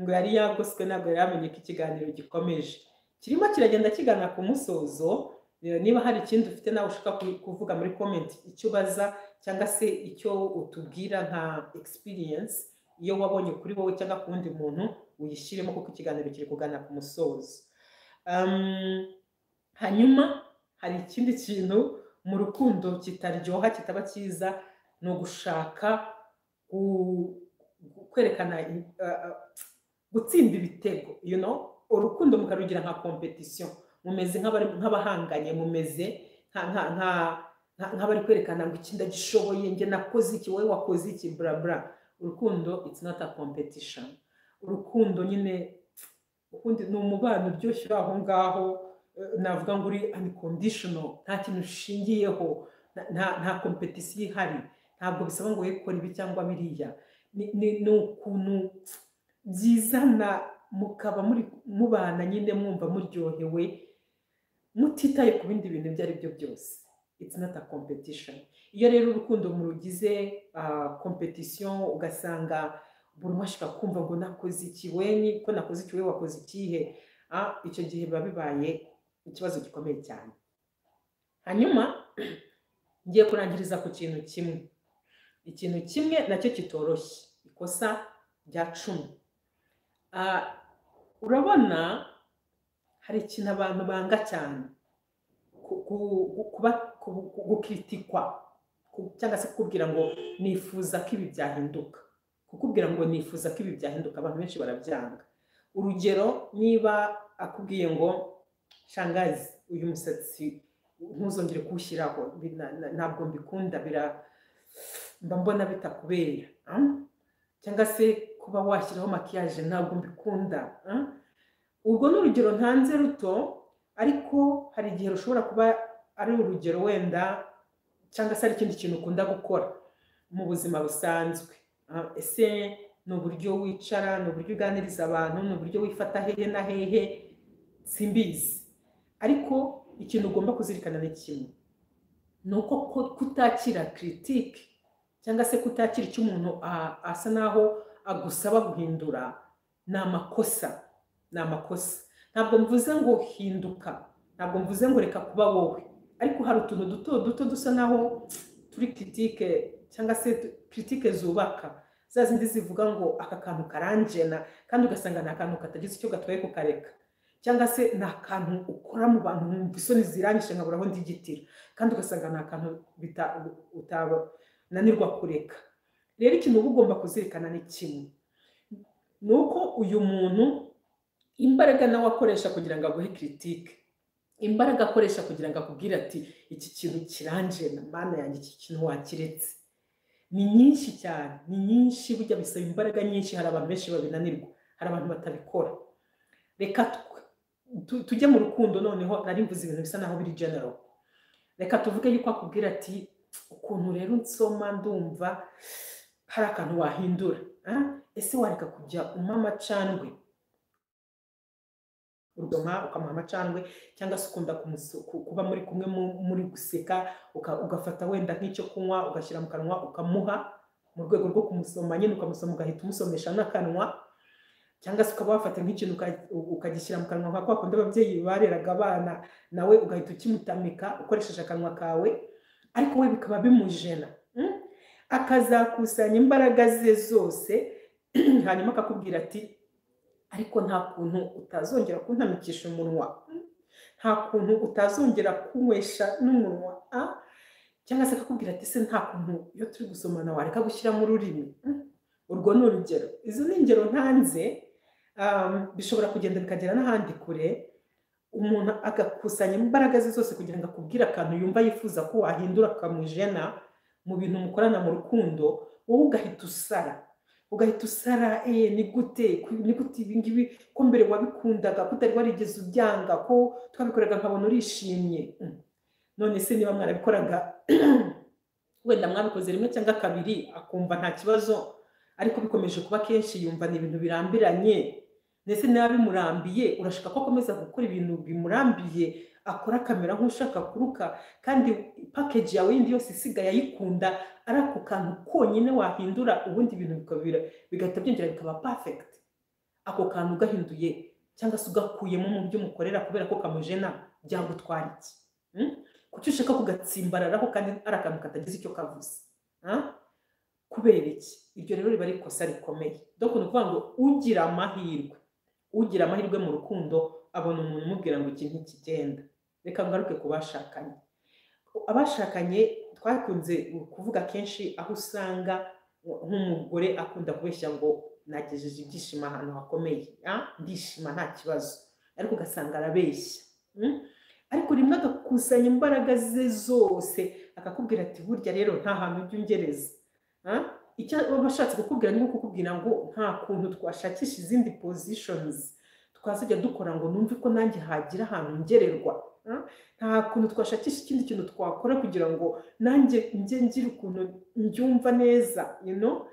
ngo yari yagoswe ntabwo yari yamenye ko ikiganiro gikomeje kirimo kiragenda kigana ku musozo Eh, niba hari ikindi ufite nawe ushaka ku- kuvuga muri komenti icyo ubaza cyangwa se icyo utubwira nka experience iyo wabonye kuri wowe cyangwa ku wundi muntu uyishyiremo kuko ikiganiro kiri kugana ku musozo Um, hanyuma hari ikindi kintu mu rukundo kitaryoha kitaba cyiza ni ugushaka gu- gu- kwerekana i- uh, uh, gutsinda ibitego you know urukundo mukarugira nka competition mumeze nk'abari- nk'abahanganye mumeze nka- nka- nka- nka- nk'abari kwerekana ngo iki ndagishoboye njye nakoze iki wowe wakoze iki bla bla urukundo it's not a competition urukundo nyine ukundi ni umubano uryoshye uri aho ngaho eh, navuga ngo uri unconditional nta kintu ushingiyeho nta- nta nta competition ihari ntabwo bisaba ngo we kora ibi cyangwa biriya Ni- ni ni ukuntu byizana mukaba muri mubana nyine mwumva muryohewe mutitaye ku bindi bintu ibyo ari byo byose it's not a competition iyo rero urukundo murugize ah, competition ugasanga buri umwe ashaka kumva ngo nakoze iki we ni ko nakoze iki we wakoze ikihe Ah, icyo gihe biba bibaye ikibazo gikomeye cyane hanyuma ngiye kurangiriza ku kintu kimwe ikintu kimwe nacyo kitoroshye ikosa rya cumi Ah, urabona hari ikintu abantu banga cyane ku- ku- ku- kuba- ku- ku- gukritikwa ku- cyangwa se kukubwira ngo nifuza ko ibi byahinduka kukubwira ngo nifuza ko ibi byahinduka abantu benshi barabyanga urugero niba akubwiye ngo shangazi uyu musatsi ntuzongere kuwushyiraho bi- na- na- ntabwo mbikunda bira mba mbona bitakubera ah? cyangwa se kuba washyiraho makiyaje ntabwo mbikunda ah? urwo ni urugero ntanze ruto ariko hari igihe rushobora kuba ari urugero wenda cyangwa se ari ikindi kintu ukunda gukora mu buzima busanzwe Ah, ese ni uburyo wicara ni uburyo uganiriza abantu ni uburyo wifata hehe na hehe simbizi ariko ikintu ugomba kuzirikana ni kimwe ni uko ko- kutakira kiritike cyangwa se kutakira icyo umuntu a- asa naho agusaba guhindura ni amakosa ni amakosa ntabwo mvuze ngo hinduka ntabwo mvuze ngo reka kuba wowe ariko hari utuntu duto duto dusa naho turi kiritike cyangwa se tu- kiritike zubaka za zindi zivuga ngo aka kantu karanjena kandi ugasanga ni akantu katagize icyo gatwaye kukareka cyangwa se ni akantu ukora mu bantu wumva isoni ziranyishe nkabura aho ndigitira kandi ugasanga ni akantu bita- utananirwa kureka rero ikintu uba ugomba kuzirikana ni kimwe ni uko uyu muntu imbaraga nawe akoresha kugira ngo aguhe kiritike imbaraga akoresha kugira ngo akubwire ati iki kintu kiranjena mana yanjye iki kintu wakiretse ni nyinshi cyane ni nyinshi burya bisaba imbaraga nyinshi hari abantu benshi babinanirwa hari abantu batabikora reka twe- tu- tujye mu rukundo noneho nari mvuze ibintu bisa naho biri general reka tuvuge yuko akubwira ati ukuntu rero nsoma ndumva hari akantu wahindura ah, ese wareka kujya umpa amacandwe urugoma ukamuha amacandwe cyangwa se ukunda kumusu- ku- kuba muri kumwe mu- muri guseka uka- ugafata wenda nk'icyo kunywa ugashyira mu kanwa ukamuha mu rwego rwo kumusoma nyine ukamusoma ugahita umusomesha n'akanwa cyangwa se ukaba wafata nk'ikintu uka- u- ukagishyira mu kanwa nka kwa kundi ababyeyi bareraga abana nawe ugahita ukimutamika ukoresheje akanwa kawe ariko we bikaba bimujena mm? akazakusanya imbaraga ze zose hanyuma akakubwira ati ariko nta kuntu utazongera kuntamikisha umunwa mm? nta kuntu utazongera kunywesha n'umunwa ah? cyangwa se akakubwira ati se nta kuntu iyo turi gusomana wareka gushyiramo ururimi mm? urwo ni urugero izo ni ingero ntanze um, bishobora kugenda bikagera n'ahandi kure umuntu agakusanya imbaraga ze zose kugira ngo akubwire akantu yumva yifuza ko wahindura kamujena mu bintu mukorana mu rukundo wowe ugahita usara ugahita usara eh ni gute ku- ni gute ibi ngibi ko mbere wabikundaga ko utari warigeze ubyanga ko twabikoraga nkabona urishimye Mm. none se niba mwarabikoraga wenda mwabikoze rimwe cyangwa kabiri akumva nta kibazo ariko bikomeje kuba kenshi yumva ni ibintu birambiranye ndetse niba bimurambiye urashaka ko akomeza gukora ibintu bimurambiye akora akamera nk'ushaka kuruka kandi pakeji yawe yindi yose isigaye ayikunda ari ako kantu konyine wahindura ubundi ibintu bikabira- bigahita byongera bikaba perfect ako kantu ugahinduye cyangwa se ugakuyemo mu byo umukorera kubera ko kamujena byagutwara iki Mm? kuki ushaka kugatsimbararaho kandi ari akantu katagize icyo kavuze Ah? kubera iki iryo rero riba ari ikosa rikomeye dore ni ukuvuga ngo ugira amahirwe ugira amahirwe mu rukundo abona umuntu umubwira ngo iki ntikigenda reka ngaruke ku bashakanye abashakanye twakunze kuvuga kenshi aho usanga nk'umugore akunda kubeshya ngo nagejeje ibyishimo ahantu hakomeye ah, ndishima nta kibazo ariko ugasanga arabeshya Mm? ariko rimwe agakusanya imbaraga ze zose akakubwira ati burya rero nta hantu ujya ungereza Ah, icyo baba bashatse kukubwira ni ukukubwira ngo nta kuntu twashakisha izindi positions twazajya dukora ngo numve ko nanjye hagira ahantu ngererwa Ah, nta kuntu twashakisha ikindi kintu twakora kugira ngo nanjye njye ngira ukuntu mbyumva neza you know?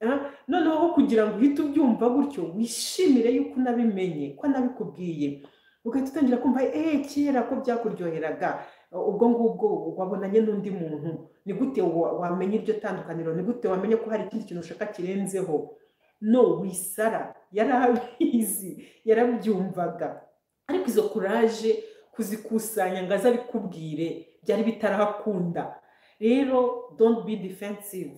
Ah, noneho aho kugira ngo uhite ubyumva gutyo wishimire yuko unabimenye ko anabikubwiye ugahita utangira kumva eee kera ko byakuryoheraga ubwo ngubwo wabonanye n'undi muntu ni gute wa- wamenya iryo tandukaniro ni gute wamenya ko hari ikindi kintu ushaka kirenzeho no wisara yarabizi yarabyumvaga ariko izo kuraje kuzikusanya ngo aze abikubwire byari bitarahakunda rero don't be defensive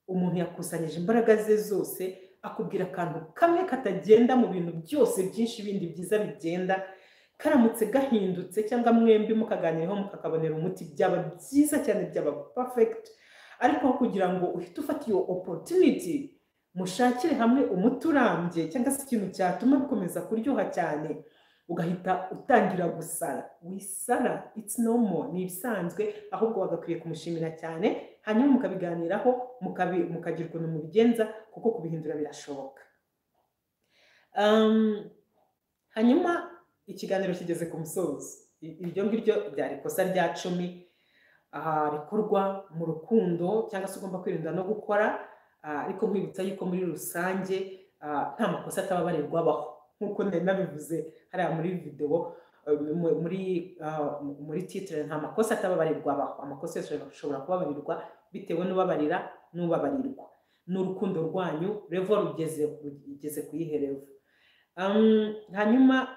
umuntu yakusanyije imbaraga ze zose akubwira akantu kamwe katagenda mu bintu byose byinshi bindi byiza bigenda karamutse gahindutse cyangwa mwembi mukaganiraho mukakabonera umuti byaba byiza cyane byaba perfect ariko aho kugira ngo uhite ufata iyo opportunity mushakire hamwe umuti urambye cyangwa se ikintu cyatuma bikomeza kuryoha cyane ugahita utangira gusara wisara it's normal ni ibisanzwe ahubwo wagakwiye kumushimira cyane hanyuma mukabiganiraho mukabi- mukagira ukuntu mubigenza kuko kubihindura birashoboka Um, hanyuma ikiganiro kigeze ku musozo I- iryo ngiryo ryari ikosa rya cumi ah, rikorwa mu rukundo cyangwa se ugomba kwirinda no gukora ah, ariko nkwibutsa yuko muri rusange ah, nta makosa atababarirwa abaho nk'uko nari nabivuze hariya muri videwo eh, mu- muri ah, mu- muri titire nta makosa atababarirwa abaho amakosa yose ashobora kubabarirwa bitewe n'ubabarira n'ubabarirwa n'urukundo rwanyu revo rugeze rugeze ku yihe revo Um, hanyuma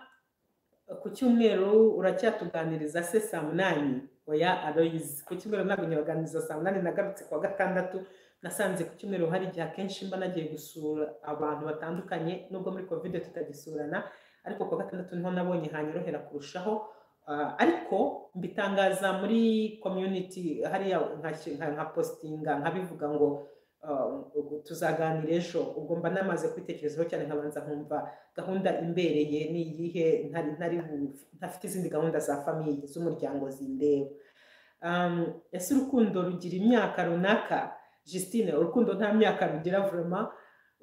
ku cyumweru uracyatuganiriza se saa munani oya aroyizi ku cyumweru ntabwo nyabaganiriza saa munani nagarutse ku wa gatandatu nasanze ku cyumweru hari igihe akenshi mba nagiye gusura abantu batandukanye nubwo muri kovide tutagisurana ariko ku wa gatandatu niho nabonye hanyorohera kurushaho Ah, ariko mbitangaza muri community hariya nka- nka- nka postinga nkabivuga ngo ah, tuzaganira ejo ubwo mba namaze kwitekerezaho cyane nkabanza nkumva gahunda imbereye ni iyihe ntari ntari bu- ntafite izindi gahunda za famiye z'umuryango zindeba Um, ese urukundo rugira imyaka runaka Justine urukundo nta myaka rugira vraiment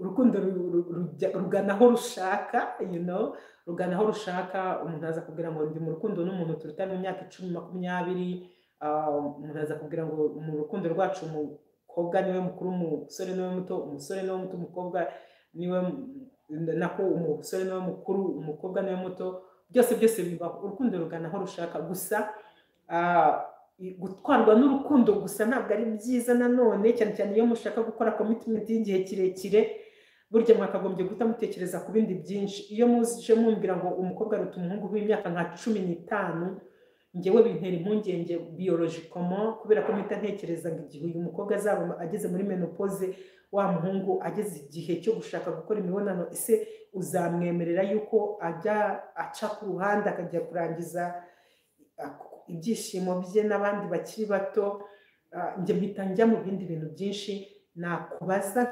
urukundo ru- ru- rujya- rugana aho rushaka you know rugana aho rushaka umuntu aza kubwira ngo ndi mu rukundo n'umuntu turuta mu myaka icumi makumyabiri Ah, umuntu aza kubwira ngo mu rukundo rwacu umukobwa niwe mukuru umusore niwe muto umusore niwe muto umukobwa niwe m- nako umusore niwe mukuru umukobwa niwe muto byose byose bibaho urukundo rugana aho rushaka gusa ah, i- gutwarwa n'urukundo gusa ntabwo ari byiza nanone cyane cyane iyo mushaka gukora commitment y'igihe kirekire burya mwakagombye guhita mutekereza ku bindi byinshi iyo muje mumbwira ngo umukobwa aruta umuhungu w'imyaka nka cumi n'itanu njyewe bintera impungenge biyologikoma kubera ko mpita ntekereza ngo igihe uyu mukobwa azaba ageze muri menopoze wa muhungu ageze igihe cyo gushaka gukora imibonano ese uzamwemerera yuko ajya aca ku ruhande akajya kurangiza ah, ibyishimo bye n'abandi bakiri bato Ah, njye mpita njya mu bindi bintu byinshi nakubaza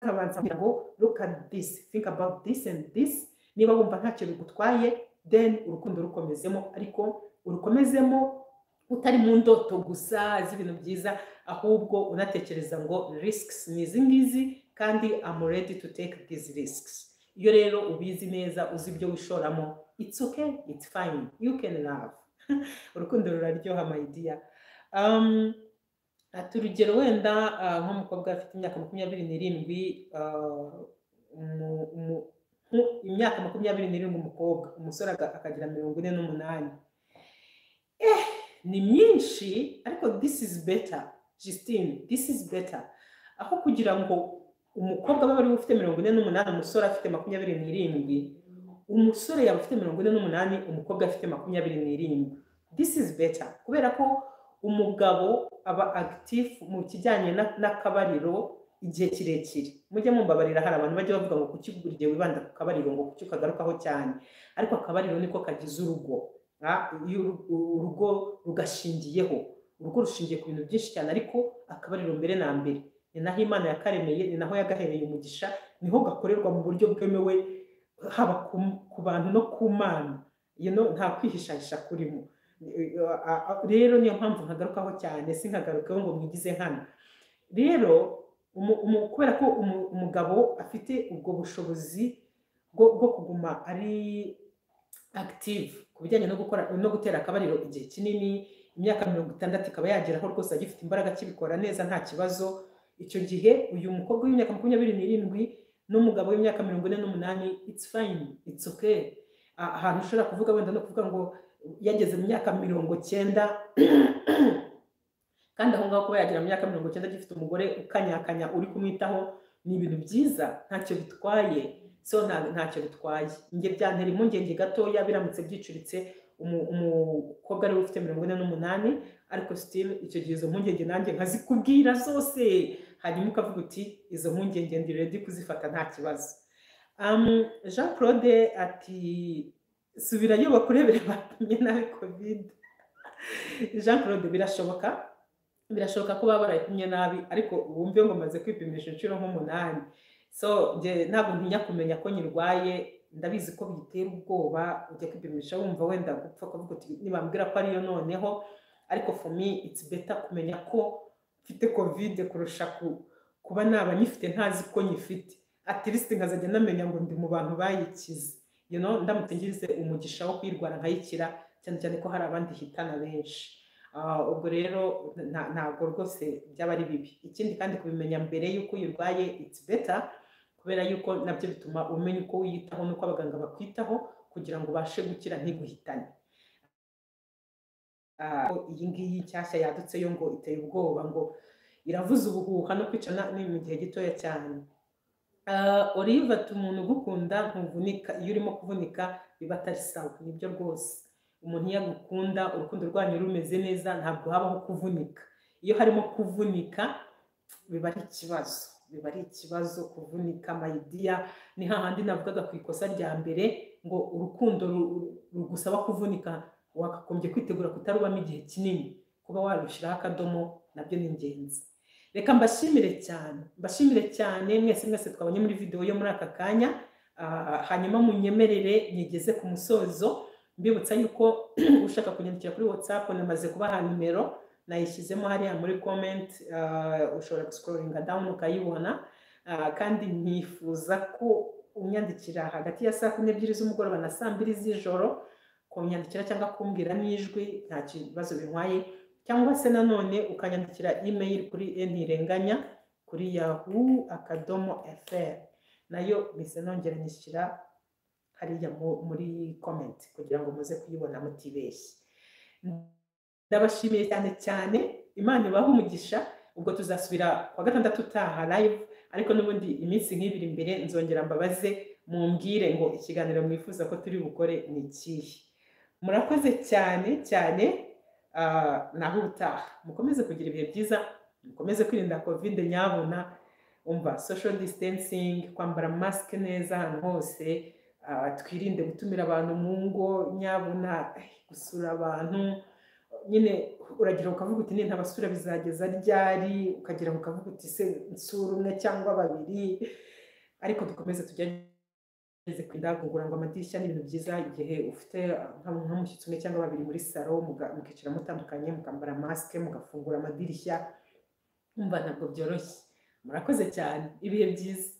nkabanza kugira ngo look at this think about this and this niba wumva ntacyo bigutwaye then urukundo rukomezemo ariko urukomezemo utari mu ndoto gusa z'ibintu byiza ahubwo unatekereza ngo risks ni izi ngizi kandi I'm ready to take these risks iyo rero ubizi neza uzi ibyo wishoramo it's okay it's fine you can love urukundo ruraryoha my dear um, ati urugero wenda ah, nk'umukobwa afite imyaka makumyabiri n'irindwi ah, umu- umu- nku- imyaka makumyabiri n'irindwi umukobwa umusore aga- akagira mirongo ine n'umunani eh ni myinshi ariko this is better Justine this is better aho kugira ngo umukobwa aba ariwe ufite mirongo ine n'umunani umusore afite makumyabiri n'irindwi umusore yaba afite mirongo ine n'umunani umukobwa afite makumyabiri n'irindwi this is better kubera ko umugabo aba agitifu mu kijyanye na- n'akabariro igihe kirekire mujye mumbabarira hari abantu bajya bavuga ngo kuki buri gihe wibanda ku kabariro ngo kuki ukagarukaho cyane ariko akabariro niko kagize urugo Ah, iyo uru- uru- urugo rugashingiyeho urugo rushingiye ku bintu byinshi cyane ariko akabariro mbere na mbere ni naho imana yakaremeye ni naho yagahereye umugisha niho gakorerwa mu buryo bwemewe haba ku- ku bantu no ku mana You know, nta kwihishahisha kurimo rero niyo mpamvu nkagarukaho cyane si nkagarukaho ngo mwigize hano rero umu- umu- kubera ko umu- umugabo afite ubwo bushobozi bwo bwo kuguma ari active ku bijyanye no gukora no gutera akabariro igihe kinini imyaka mirongo itandatu ikaba yageraho rwose agifite imbaraga akibikora neza nta kibazo icyo gihe uyu mukobwa w'imyaka makumyabiri n'irindwi n'umugabo w'imyaka mirongo ine n'umunani it's fine it's okay Ah, ahantu ushobora kuvuga wenda no kuvuga ngo yageze mu myaka mirongo cyenda kandi aho ngaho kuba yagera mu myaka mirongo cyenda agifite umugore ukanyakanya uri kumwitaho ni ibintu byiza ntacyo bitwaye so nta- ntacyo bitwaye njye byantera impungenge gatoya biramutse byicuritse umu- umukobwa ariwe ufite mirongo ine n'umunani ariko sitiri icyo gihe izo mpungenge nanjye nkazikubwira zose hanyuma ukavuga uti izo mpungenge ndi redi kuzifata nta kibazo Um, Jean Claude ati subirayo bakurebere batumye nabi covid Jean Claude birashoboka birashoboka ko baba barayitumye nabi ariko wumve ngo maze kwipimisha inshuro nk'umunani so nge ntabwo ntinya kumenya ko nyirwaye ndabizi ko bitera ubwoba ujya kwipimisha wumva wenda gupfa kuvuga uti nibambwira ko ariyo noneho ariko for me it's better kumenya ko mfite covid kurusha ku- kuba naba nyifite ntazi ko nyifite atirisiti nkazajya namenya ngo ndi mu bantu bayikize you know, ndamutse ngize umugisha wo kuyirwara nkayikira cyane cyane ko hari abandi hitana benshi Ah, ubwo rero nta- ntabwo rwose byaba ari bibi ikindi kandi kubimenya mbere y'uko uyirwaye it's better kubera yuko nabyo bituma umenya uko wiyitaho n'uko abaganga bakwitaho kugira ngo ubashe gukira ntiguhitane Ah, iyi ngiyi nshyashya yadutse yo ngo iteye ubwoba ngo iravuza ubuhuha no kwica na- ni mu gihe gitoya cyane Ah, Olive ati umuntu ugukunda ntuvunika iyo urimo kuvunika biba atari sawa nibyo rwose umuntu iyo agukunda urukundo rwanyu rumeze neza ntabwo habaho kuvunika iyo harimo kuvunika biba ari ikibazo biba ari ikibazo kuvunika mayidiya ni hahandi navugaga ku ikosa rya mbere ngo urukundo ru- rugusaba kuvunika wakagombye kwitegura kutarubamo igihe kinini kuba warushyiraho akadomo nabyo ni ingenzi reka mbashimire cyane mbashimire cyane mwese mwese twabonye muri videwo yo muri aka kanya Ah, hanyuma munyemerere nyigeze ku musozo mbibutsa yuko ushaka kunyandikira kuri whatsapp namaze kubaha nimero nayishyizemo hariya muri comment ah, ushobora gusikororinga dawuni ukayibona Ah, kandi nkifuza ko unyandikira hagati ya saa kumi n'ebyiri z'umugoroba na saa mbiri z'ijoro kunyandikira cyangwa kumbwira n'ijwi nta kibazo bintwaye cyangwa se nanone ukanyandikira email kuri ntirenganya kuri yahoo akadomo fr nayo mpise nongera nyishyira hariya mu- muri comment kugira ngo muze kuyibona mutibeshye ndabashimiye cyane cyane imana ibahe umugisha ubwo tuzasubira ku wa gatandatu utaha live ariko n'ubundi iminsi nk'ibiri imbere nzongera mbabaze mumbwire ngo ikiganiro mwifuza ko turi bukore ni ikihe murakoze cyane cyane ah, naho ubutaha mukomeze kugira ibihe byiza mukomeze kwirinda kovide nyabuna umva social distancing kwambara masike neza ahantu hose ah, twirinde gutumira abantu mu ngo nyabuna eh, gusura abantu nyine uragira ukavuga uti "Ne, ntabasura bizageza ryari ukagira ngo ukavuga uti se nsura umwe cyangwa babiri ariko dukomeze tugerageze kwidagugura ngo amadirishya ni ibintu byiza igihe ufite ah, nka- nk'umushyitsi umwe cyangwa babiri muri saro muga- mukicara mutandukanye mukambara masike mugafungura amadirishya umva ntabwo byoroshye murakoze cyane ibihe byiza